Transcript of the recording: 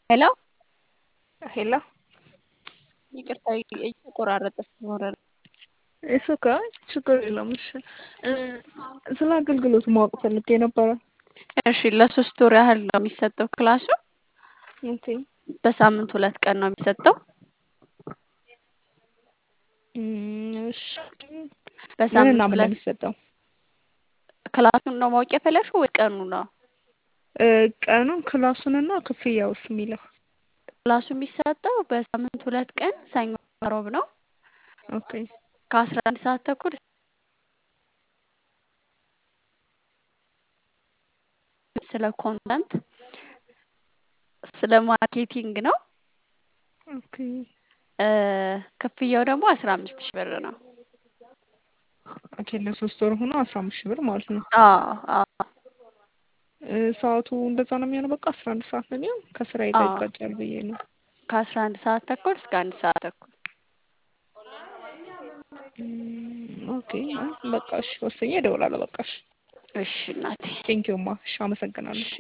ሄሎ ሄሎ ይቅርታ እየተቆራረጠ ስለሆነ ነው። እሱ ጋ ችግር የለውም። እሺ ስለ አገልግሎቱ ማወቅ ፈልጌ ነበረ። እሺ ለሶስት ወር ያህል ነው የሚሰጠው ክላሱ። ኦኬ በሳምንት ሁለት ቀን ነው የሚሰጠው። እም፣ እሺ በሳምንት ምንና ምን ነው ሁለት የሚሰጠው? ክላሱን ነው ማወቅ የፈለግሽው ወይ ቀኑ ነው? እ፣ ቀኑን ክላሱንና ክፍያውስ የሚለው ክላሱ የሚሰጠው በሳምንት ሁለት ቀን ሰኞ፣ ሮብ ነው ኦኬ ከአስራ አንድ ሰዓት ተኩል ስለ ኮንተንት ስለ ማርኬቲንግ ነው። ኦኬ እ፣ ክፍያው ደግሞ አስራ አምስት ሺህ ብር ነው። ኦኬ ለሶስት ወር ሆኖ አስራ አምስት ሺህ ብር ማለት ነው። አዎ አዎ እ፣ ሰዓቱ እንደዛ ነው የሚሆነው። በቃ አስራ አንድ ሰዓት ነው የሚሆን ከስራዬ ጋር አዎ ይጋጫል ብዬ ነው። ከአስራ አንድ ሰዓት ተኩል እስከ አንድ ሰዓት ተኩል እም፣ ኦኬ አይ፣ በቃ እሺ፣ ወስኜ እደውላለሁ። በቃ እሺ፣ እሺ እናቴ ቴንኪውማ። እሺ፣ አመሰግናለሁ። እሺ